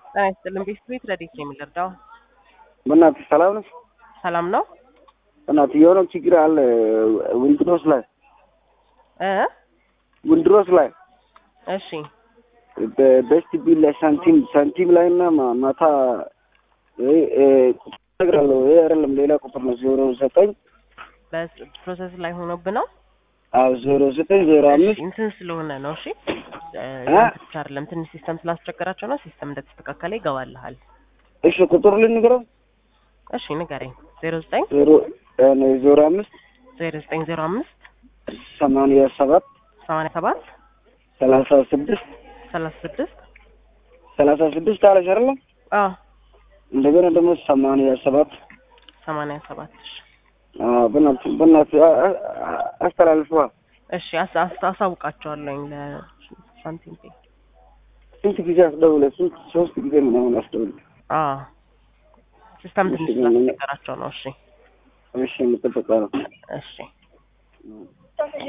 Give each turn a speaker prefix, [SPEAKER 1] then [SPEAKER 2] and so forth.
[SPEAKER 1] ጤና ይስጥልን። ቤት ቤት ረዴት ነው የሚረዳው?
[SPEAKER 2] በእናትህ ሰላም ነሽ?
[SPEAKER 1] ሰላም ነው
[SPEAKER 2] በእናትህ የሆነ ችግር አለ ዊንድሮስ ላይ
[SPEAKER 1] እ
[SPEAKER 2] ዊንድሮስ ላይ
[SPEAKER 1] እሺ
[SPEAKER 2] በቤስት ቢል ላይ ሳንቲም ሳንቲም ላይ እና ማ- ማታ እ እ ቁጥር እነግርሃለሁ። ይሄ አይደለም ሌላ ቁጥር ነው። ዜሮ ዘጠኝ
[SPEAKER 1] በፕሮሰስ ላይ ሆኖብህ ነው።
[SPEAKER 2] አዎ ዜሮ ዘጠኝ ዜሮ
[SPEAKER 1] እሺ
[SPEAKER 2] አምስት
[SPEAKER 1] እንትን ስለሆነ ነው። እሺ እ
[SPEAKER 2] እ?
[SPEAKER 1] ያንተ ብቻ አይደለም ትንሽ ሲስተም ስላስቸገራቸው ነው። ሲስተም እንደተስተካከለ ይገባልሃል።
[SPEAKER 2] እሺ ቁጥር ልንገረው
[SPEAKER 1] እሺ ንገረኝ። ዜሮ ዘጠኝ
[SPEAKER 2] ዜሮ እ ዜሮ አምስት
[SPEAKER 1] ዜሮ ዘጠኝ ዜሮ አምስት
[SPEAKER 2] ሰማንያ ሰባት
[SPEAKER 1] ሰማንያ ሰባት
[SPEAKER 2] ሰላሳ ስድስት
[SPEAKER 1] ሰላሳ ስድስት
[SPEAKER 2] ሰላሳ ስድስት አለሽ አይደለም?
[SPEAKER 1] አዎ
[SPEAKER 2] እንደገና ደግሞ ሰማንያ ሰባት
[SPEAKER 1] ሰማንያ ሰባት እሺ
[SPEAKER 2] አዎ በእናትህ በእናትህ አ- አ- አ- አስተላልፈዋ
[SPEAKER 1] እሺ አስ- አስ- አሳውቃቸዋለሁኝ ለሳንቲም ፔ
[SPEAKER 2] ስንት ጊዜ አስደውለ ስንት ሶስት ጊዜ ምናምን አስደውለ
[SPEAKER 1] አዎ ሲስተም ትንሽ
[SPEAKER 2] እሺ፣ ምን-
[SPEAKER 1] ስላስቸገራቸው ነው። እሺ
[SPEAKER 2] እሺ የምጠበቀው ነው
[SPEAKER 1] እሺ